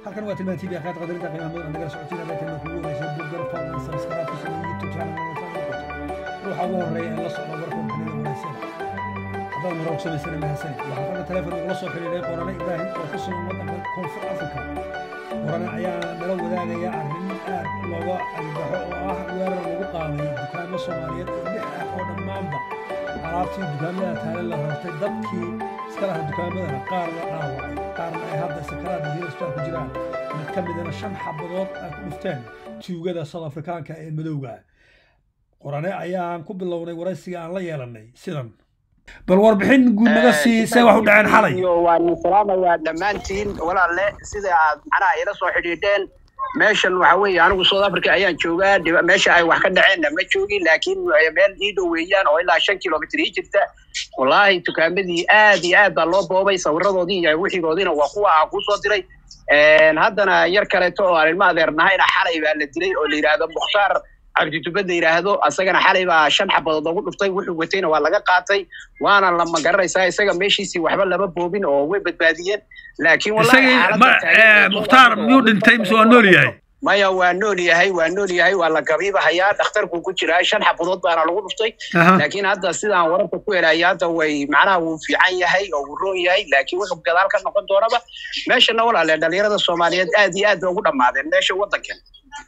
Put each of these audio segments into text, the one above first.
halkan waa tilmaan tv akaad qadarinta qiimaha mudan nagala socotiin hadday kalma kugu wanaagsan boggan fadlan sabskaraab ku samey youtube channel ruuxa ugu horeeya ee la socda warka kanada wanaagsan haddaad maroog samaysana mahadsanid waxaa hadda teleefon ugula soo xidhiidhay qorane ibraahim oo ku sugan waddanka koonfur africa qorane ayaa nala wadaagaya arrin aad looga albaxo oo ah weerar lagu qaaday dukaamo soomaaliyeed oo lix ah oo dhammaanba alaabtii dukaamada taale la rartay dadkii iska laha dukaamadana qaar la dhaawacay qaarna ay hadda sakaraada hiilasbaa ku jiraan mid ka midana shan xabadood ay ku dhufteen tuugada south afrikaanka ee madowga qorane ayaan ku bilownay waraysiga aan la yeelanay sidan bal warbixin guud naga sii see wax u dhaceen xalay waa nin salaamayaa dhammaantiin walaalle sida aad macnaha ila soo xidhiidheen meeshan waxa weeye anigu south africa ayaan joogaa dhiba- meesha ay wax ka dhaceenna ma joogin laakiin meel ii dhow weeyaan oo ilaa shan kilomitr ii jirta wallaahi dukaamadii aad iyo aad baa loo boobay sawiradoodii iyo wixigoodiina waa kuwa aan kuu soo diray haddana yar kaleeto oo aan ilma adeer nahayna xalay baa la dilay oo la yidhaahdo mukhtaar cabditubad la yidhaahdo asagana xalay baa shan xabadood lagu dhuftay wuxuu watayna waa laga qaatay waana lama garanaysaa isaga meeshiisii waxba lama boobin oo way badbaadiyeen laakiin wallahi isagii xaaladda ma- taagan eh, mukhtaar miyuu dhintay mise waa nool yahay maya waa nool yahay waa nool yahay waa la gabiibahayaa dhakhtarkuu ku jiraa shan xabadood baana lagu dhuftay Aha. laakiin hadda sidaan wararka ku helaya hadda way macnaha wuu fiican yahay oo wuu roon yahay laakiin wuxuu gadaal ka noqon doonaba meeshana walaale dhalinyarada soomaaliyeed aad iyo aad bay ugu dhammaadeen meesha waddankan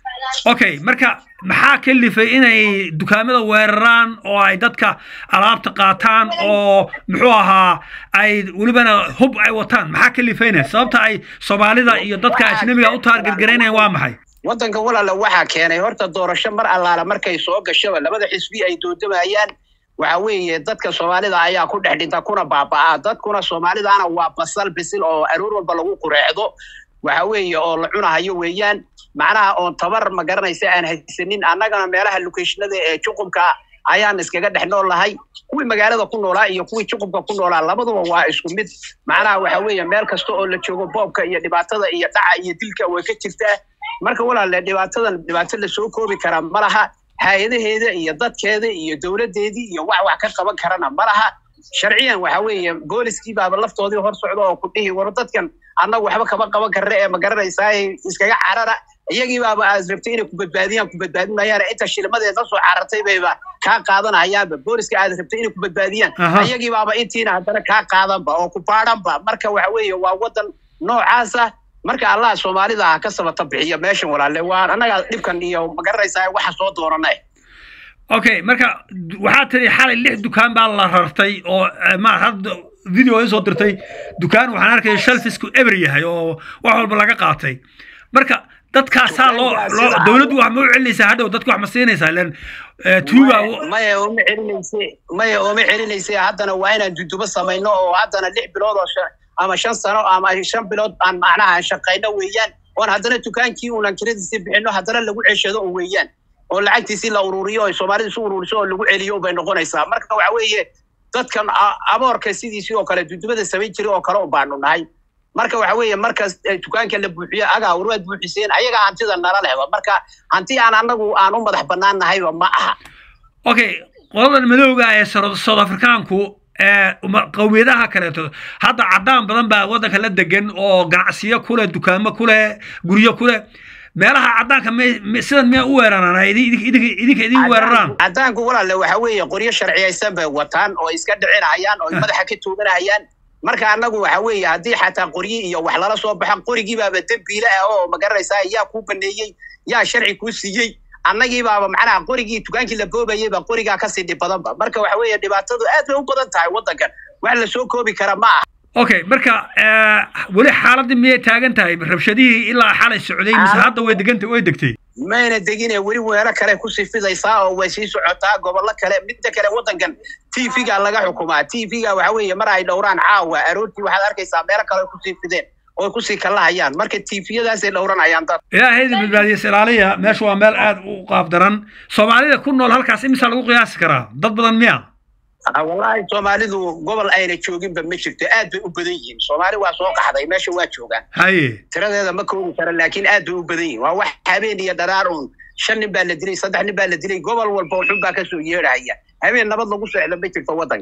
okay marka maxaa kalifay inay dukaamada weeraraan oo ay dadka alaabta qaataan oo muxuu ahaa ay welibana hub ay wataan maxaa kalifayna sababta ay soomaalida iyo dadka ajnabiga u taargargaraynayaan waa maxay waddanka walaale waxaa keenay horta doorasho mar allaala markay soo gashaba labada xisbi ay doodamayaan waxa weeye dadka soomaalida ayaa ku dhex dhinta kuna baaba'aa dadkuna soomaalidaana waa basal bisil oo aroor walba lagu qureecdo waxa weeye oo la cunahayo weeyaan macnaha oon tabar ma garanaysa aan haysanin annagana meelaha locationada ee juqubka ayaan iskaga dhex nool lahay kuwii magaalada ku noolaa iyo kuwii juqubka ku noolaa labaduba waa isku mid macnaha waxa weeye meel kasta oo la joogo boobka iyo dhibaatada iyo dhaca iyo dilka way ka jirtaa marka walaale dhibaatadan dhibaato la soo koobi karaa ma laha hay-adaheeda iyo dadkeeda iyo dowladdeedii iyo wax wax ka qaban karana ma laha sharciyan waxa weeye booliskii baaba laftoodii hor socda oo ku dhihi war dadkan annagu waxba kama qaban karna ee ma garanaysaa iskaga carara iyagii baaba aad rabtay inay ku badbaadiyaan ku badbaadin maayaan inta shilmadeed la soo carartay bayba kaa qaadanayaanba booliska aad rabtay inay ku badbaadiyaan Aha. iyagii baaba intiina haddana kaa qaadanba oo ku baadhanba marka waxa weeye waa wadan noocaasa marka allah soomaalida ha ka sabata bixiya meeshan walaale waa annaga dhibkan iyo ma garanaysaa waxa soo doonana okay marka du- waxaa tiri xalay lix dukaan baa la rartay oo eh, ma hadda video ay soo dirtay dukaan waxaan arkaya shelfisku eber yahay oo wax walba laga qaatay marka dadkaasaa loo loo dowladdu wax ma u celinaysaa hadhow dadku wax ma siinaysaa ilan eh, tuuga maya uma celinayse maya uma celinayse haddana waa inaan dudubo samayno oo haddana lix bilood oo shan- ama shan sano ama shan bilood aan macnaha shaqayno weeyaan oon haddana dukaankii unan kiradiisii bixino haddana lagu ceshado un weeyaan oo lacagtiisii la ururiyo oo soomaalidu isu ururiso oo lagu celiyo bay noqonaysaa marka waxa weeye dadkan a- aboorka sidiisii oo kale dudubada samayn jiray oo kale un baanu nahay marka waxa weeye markas eh, dukaanka la buuxiyo agaa warwaad buuxiseen ayaga hantida nala lehba marka hanti aan anagu aan u madax bannaan nahayba ma aha okay qoladan madowga ee Sor- south afrikaanku ee uma- qowmiyadaha kaleeto hadda cadaan badan baa waddanka la degan oo ganacsiyo kule dukaamo kule guryo kule meelaha cadaanka may- may- sidan miya u weeraraan ay idin- idinka idinka idin weeraraan cadaanku walaale waxa weeye qoryo sharciyaysan bay wataan oo iska dhicinayaan oo madaxa ka tuuganayaan marka annagu waxa weeye haddii xataa qoryi iyo wax lala soo baxa qorigii baaba dembiile ah oo ma garanaysaa yaa kuu baneeyey yaa sharci kuu siiyey annagii baaba macnaha qorigii dukaankii la boobayey baa qorigaa kasii dhib badanba marka waxa weeye dhibaatadu aad bay u badan tahay waddankan wax la soo koobi kara ma aha okay marka eh, weli xaaladii miyay taagan tahay rabshadihii ilaa xalay socday mise Xaalad- hadda way degantay way degtay mayna degine weli weelo kale kusii fidaysaa oo way sii socotaa gobollo kale midda kale waddankan tvga laga xukumaa tvga waxa weeye mar ay dhowraan caawa aroortii waxaad arkaysaa meelo kale ay kusii fideen oo kusii kalahayaan marka tviyadaasay dhowranayaan dad ilaahayda badbaadiya ilaaliya meesha waa meel aad u qaab daran soomaalida ku nool halkaas imisa lagu qiyaasi karaa dad badan miya Ah, wallaahi soomaalidu gobol ayna jooginba ma jirto aad bay u badan yihiin soomaali waa soo qaxday meesha waa joogaan haye tiradeeda ma koobi kara laakiin aad bay u badan yihiin waa wax habeen iyo dharaar uun shan nin baa la dilay saddex nin baa la dilay gobol walba wuxun baa kasoo yeedhaya habeen nabad lagu socda ma jirto waddankan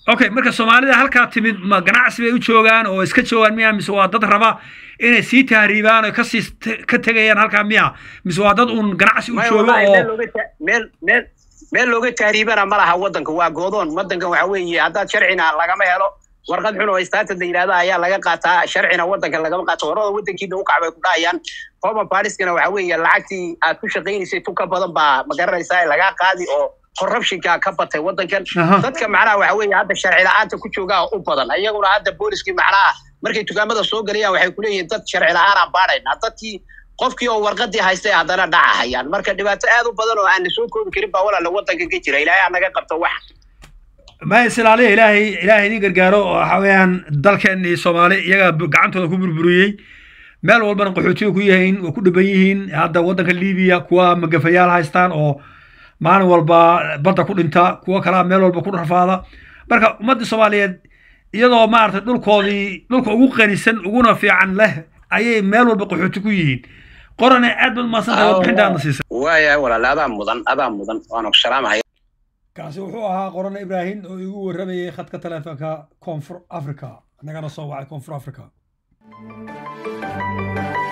okay marka soomaalida halkaa timid ma ganacsi bay u joogaan oo iska joogaan miya mise waa dad raba inay sii tahriibaan oo kasii ka tegayaan halkaa miya mise waa dad uun ganacsi u Maya, jooga wallahi, meel oo looga ta- meel meel meel looga tahriibana ma laha wadanka waa goodoon wadankan waxa weeye haddaad sharcina lagama helo warqad xun oo istaatad la yidhahda ayaa laga qaataa sharcina wadanka lagama qaato horada wadankiina u kacbay ku dhahayaan homa pariskana waxa weeye lacagtii aad ku shaqaynaysay tu ka badan baa ma garanaysaa lagaa qaadi oo corruptionka ka batay wadankan Aha. dadka macnaha waxa weeye hadda sharci la-aanta ku joogaa u badan iyaguna hadda booliskii macnaha markay dukaamada soo galayaan waxay kuleeyihiin dad sharci la-aanaan baadhaynaa dadkii qofkii oo warqadii haystay haddana dhaca hayaan marka dhibaato aad u badan oo aan la soo koobi karin baa walaala wadanka ka jira ilaahay aa naga qabto wax ma islaaliya ilaahay ilaahay idin gargaaro oo waxa weeyaan dalkeen iyo soomaali iyaga bu- gacantooda ku burburiyey meel walbana qaxootiga ku yihiin waa ku dhiban yihiin hadda waddanka libiya kuwa magafayaal haystaan oo maalin walba badda ku dhinta kuwa kalaa meel walba ku rafaada marka ummadda soomaaliyeed iyadoo maaragtay dhulkoodii dhulka ugu qanisan uguna fiican leh ayay meel walba qaxooti ku yihiin qorane aad baad umahadsantahay warbixintaadna siisay waaya walaala adaa mudan adaa mudan waana ku salaamahaya kaasi wuxuu ahaa qorane ibraahim oo igu warramayay khadka taleefanka koonfur africa nagana soo wacay koonfur africa